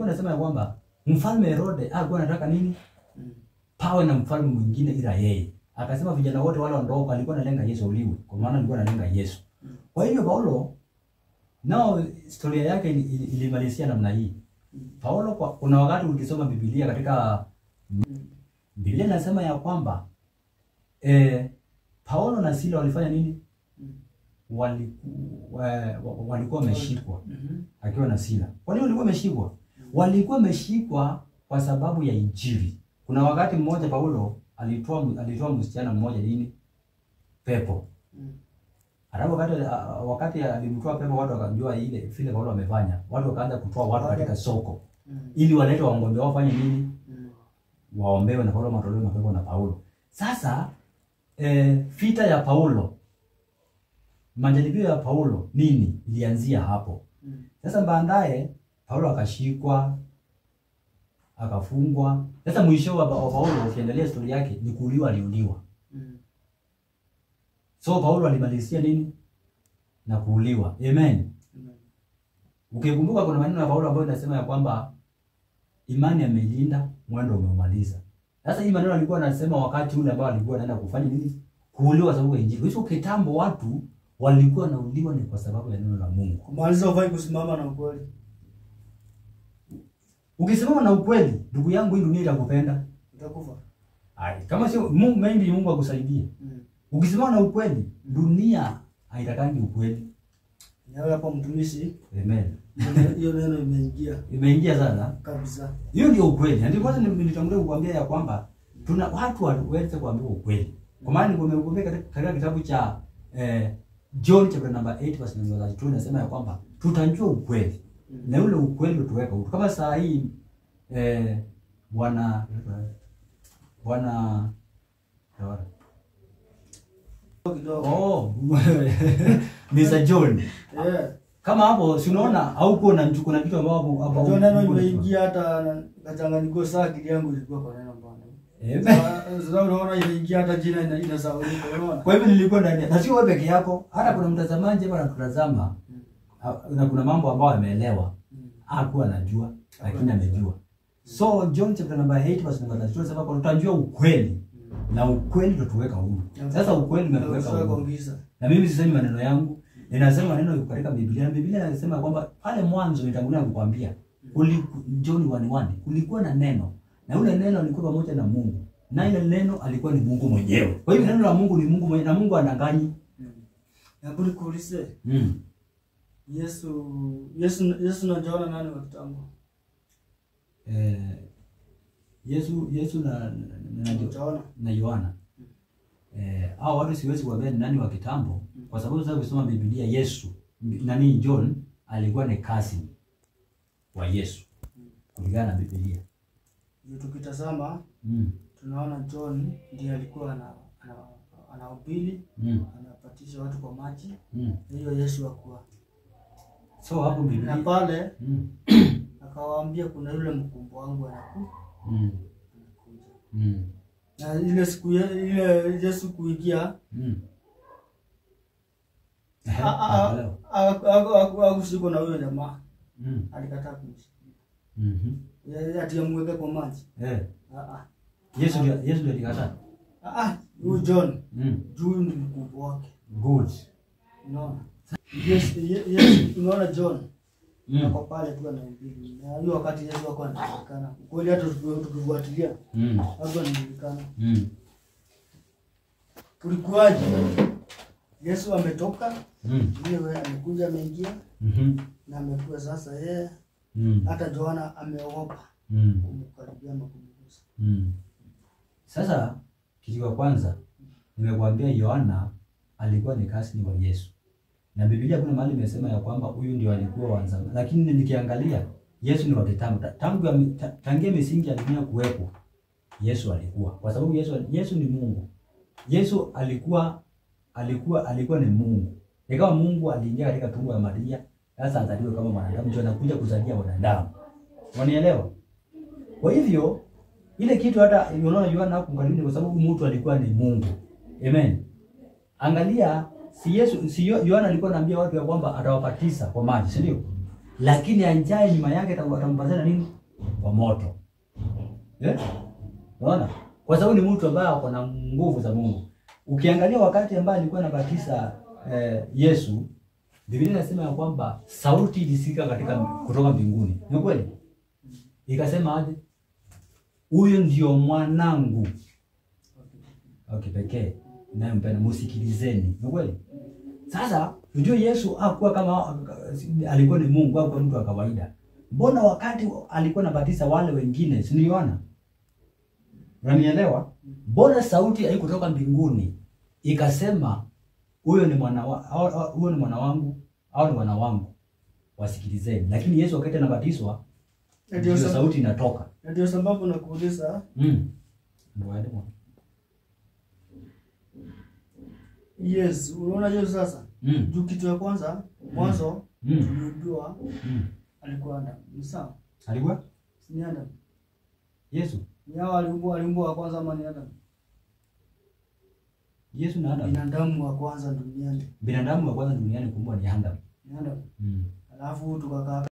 ilikuwa inasema ya kwamba mfalme Herode alikuwa anataka nini? Mm. Pawe na mfalme mwingine ila yeye. Akasema vijana wote wale wadogo alikuwa analenga Yesu uliwe, kwa maana alikuwa analenga Yesu. Mm. Kwa hivyo Paulo nao historia yake ili- ili- ilimalizia namna hii. Mm. Paulo kwa, kuna wakati ukisoma Biblia katika Mm. Biblia inasema ya kwamba eh, Paulo na Sila walifanya nini? Mm. Waliku, wa- wa- walikuwa wameshikwa Mhm. akiwa na Sila. Kwa nini walikuwa wameshikwa? Walikuwa wameshikwa kwa sababu ya Injili. Kuna wakati mmoja Paulo alitoa alitoa msichana mmoja nini? Pepo. Mm. Alafu wakati wakati alimtoa pepo watu wakajua ile vile Paulo amefanya. Watu wakaanza kutoa watu katika soko Mm. ili walete waombe wao wafanye nini? Mm. Waombewe na Paulo matolewe mapepo na Paulo. Sasa eh, vita ya Paulo majaribio ya Paulo nini ilianzia hapo. Mm. Sasa baadaye Paulo akashikwa akafungwa. Sasa mwisho wa wa Paulo ukiendelea story yake ni kuuliwa, aliuliwa. Mm. So Paulo alimalizia nini? Na kuuliwa. Amen. Amen. Ukikumbuka kuna maneno ya Paulo ambayo inasema ya kwamba imani ameilinda, mwendo umeumaliza. Sasa hii maneno alikuwa anasema wakati ule ambao alikuwa anaenda kufanya nini? Kuuliwa sababu ya Injili. Hizo kitambo watu walikuwa wanauliwa ni kwa sababu ya neno la Mungu. Kumaliza ufai kusimama na ukweli. Ukisimama na ukweli, ndugu yangu, hii dunia itakupenda. Utakufa. Ai, kama sio Mungu, maybe Mungu akusaidie. Mm. Ukisimama na ukweli, dunia haitakangi ukweli. Nawe hapo mtumishi, Amen. hiyo- hiyo neno imeingia Imeingia sana. kabisa. Hiyo ndio ukweli. Na Ndio kwanza nilitangulia kukuambia ya kwamba tuna watu waweze kuambiwa ukweli. Kwa maana nimekuambia katika katika kitabu cha eh, John chapter number 8 verse number 32 inasema ya kwamba tutajua ukweli. Mm. Na ule ukweli utuweka huru. Kama saa hii eh, bwana bwana Kidogo. Oh, Mr. John. Eh. Kama hapo si unaona hauko na mchuko na kitu ambao hapo hapo. Hiyo neno imeingia hata kachanganyiko saa akili yangu ilikuwa kwa neno bwana. Eh, Sasa sasa unaona imeingia hata jina ina inasaulika unaona? Kwa hivyo nilikuwa ndani ya- na sio wewe peke yako, hata kuna mtazamaji hapa anatutazama Mm. ha- na kuna mambo ambayo ameelewa Mm. hakuwa anajua lakini amejua. So John chapter number 8 verse number 32 inasema kwamba tutajua ukweli na ukweli utatuweka huru. Sasa ukweli umetuweka Unaweza huru. kuongeza. Na mimi sisemi maneno yangu, ninasema maneno yako katika Biblia. Na Biblia inasema kwamba pale mwanzo nitangulia kukwambia kuliku, John 1:1 kulikuwa na neno na ule neno alikuwa pamoja na Mungu na ile neno alikuwa ni Mungu mwenyewe. Kwa hivyo neno la Mungu ni Mungu mwenyewe na Mungu anadanganyi. Mm. Hebu nikuulize. Mm. Yesu Yesu Yesu na Yohana nani wa kitambo? Eh, Yesu Yesu na na, na, na, Yohana. na Yohana. Eh, hao watu siwezi kuambia ni nani wa kitambo kwa sababu sasa ukisoma Biblia Yesu nani John alikuwa ni cousin wa Yesu kulingana na Biblia. Ndio tukitazama Mm. tunaona John ndiye alikuwa ana ana anahubiri, Mm. anapatisha watu kwa maji. Mm. Hiyo Yesu akuwa. So hapo Na Biblia pale mm. akawaambia kuna yule mkumbo wangu anaku Mm. anakuja. Mm. Na ile siku ye- ile Yesu kuingia Mm. a- a- Naelewa. a- a- akushikwa na huyo jamaa, Mm. alikataa kumshika. Mhm. Yeye ati amweke kwa maji. Eh. Ah ah. Yesu ndio Yesu ndio alikataa. Ah ah, huyu John Mm. juu ni mkumbo wake. Good. Unaona? Yes, ye- yes, unaona John Mm. ako pale tu anahubiri. Na hiyo wakati Yesu wako anajulikana. Kweli hata tuki- tukifuatilia Mm. hapo anajulikana. Mm. Kulikuwaje? Yesu ametoka, Mm. yeye wewe amekuja ameingia Mhm. na amekuwa sasa yeye Mm. hata Yohana ameogopa Mm. kumkaribia ama kumgusa. Mm. Sasa kitu cha kwanza nimekuambia Yohana alikuwa ni kasini wa Yesu. Na Biblia kuna mahali imesema ya kwamba huyu ndio alikuwa wa zamani. Lakini nikiangalia Yesu ni wa kitambo. Ta- Tangu ya- ta- tangia misingi ya dunia kuwepo Yesu alikuwa. Kwa sababu Yesu Yesu ni Mungu. Yesu alikuwa alikuwa alikuwa ni Mungu. Ikawa Mungu aliingia katika tumbo ya Maria, sasa azaliwe kama mwanadamu, ndio anakuja kuzalia wanadamu. Wanielewa? Kwa hivyo ile kitu hata unaona Yohana hakumkaribia kwa sababu mtu alikuwa ni Mungu. Amen. Angalia si Yesu si Yo- Yohana alikuwa anaambia watu ya kwamba atawabatiza kwa maji, si ndio? lakini anjaye nyuma yake atampatana na nini? Kwa moto. Eh? Unaona? Kwa sababu ni mtu ambaye ako na nguvu za Mungu. Ukiangalia wakati ambaye alikuwa anabatiza eh, Yesu, Biblia inasema ya kwamba sauti ilisikika katika kutoka mbinguni. Ni kweli? Ikasema aje? Huyo ndio mwanangu wa kipekee nayempenda, musikilizeni. Ni kweli? Sasa unajua Yesu hakuwa kama alikuwa ni Mungu au mtu wa kawaida. Mbona wakati alikuwa anabatiza wale wengine, si niliona? Unanielewa? Mbona sauti haikutoka mbinguni ikasema huyo ni mwana wa, au- au- huyo ni mwana wangu au ni wana wangu, wasikilizeni. Lakini Yesu wakati anabatizwa Na ndio ndio sa- sauti inatoka. na ndio sababu nakuuliza Mm. Ndio aende mwana. yes unaona hiyo sasa Mm. juu kitu ya kwanza mwanzo Mm. tulijua Mm. alikuwa Adam ni sawa Alikuwa Si ni Adam Yesu. ni hao aliumbwa aliumbwa wa kwanza ama ni Adam Yesu na Adam. binadamu wa kwanza duniani Binadamu wa kwanza duniani kuumbwa ni Adam. ni Adam Mm. alafu tukakaa